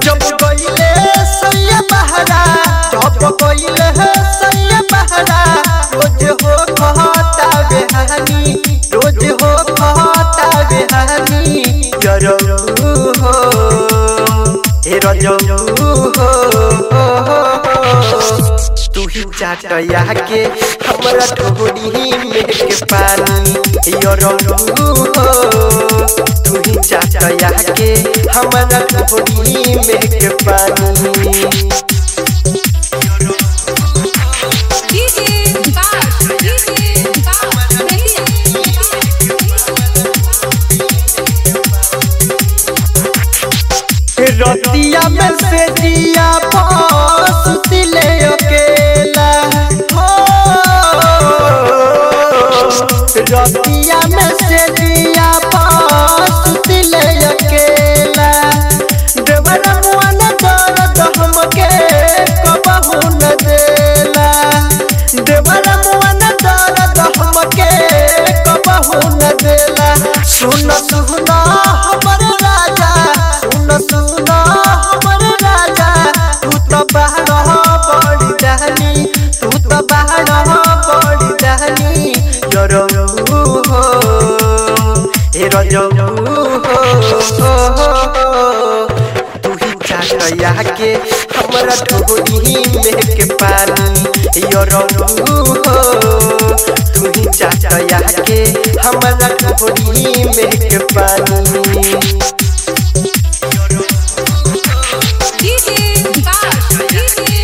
जब गईले सैया बहरा जब गईले सैया बहरा रोज हो कहता बेहानी रोज हो कहता बेहानी जरो हो हे रजो हो तू ही चाटया के हमरा ठोड़ी में के पानी यो रंगू हो तू ही चाटया के हमरा ठोड़ी में के पानी डीजे विकास डीजे विकास रतिया में से दिया पास दिले अकेला हो रतिया में से दिया पास दिले अकेला देवर मुआन दर्द हमके कबहू न देला देवर मुआन दर्द हमके कबहू न देला सुन सुन हमर राजा सुन सुन हमर राजा तू तो बाहर बड़ी जानी तू तो बाहर बड़ी जानी जरो हो ए रजो हो तू ही चाटया के हमरा ठोड़ी में के पानी यो रंगू हो तू ही चाटया के हमरा ठोड़ी में के पानी डीजे विकास डीजे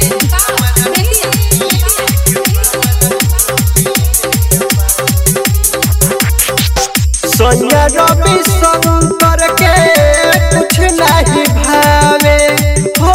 सोनिया रवि शंकर के कुछ नहीं भावे हो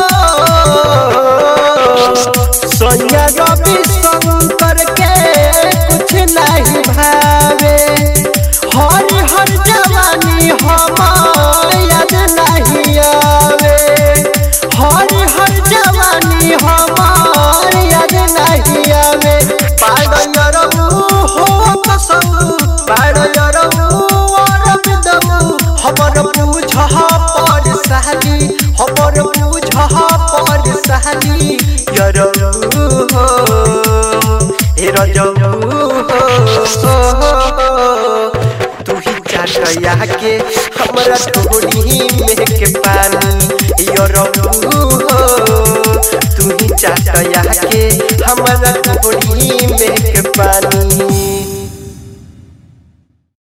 सोनिया रवि शंकर के कुछ नहीं भावे हर हर जवानी हम याद नहीं आवे हर हर जवानी हमार याद नहीं आवे पाड़यरऊ हो कसम पाड़यरऊ और बिदऊ हमर पूछ पर सहली हमर पूछ पर सहली यरऊ हो हे रजऊ हो तू ही चाटया के हमरा ठोड़ी में के पानी यो रंगू हो तू ही चाटया के हमरा ठोड़ी में के पानी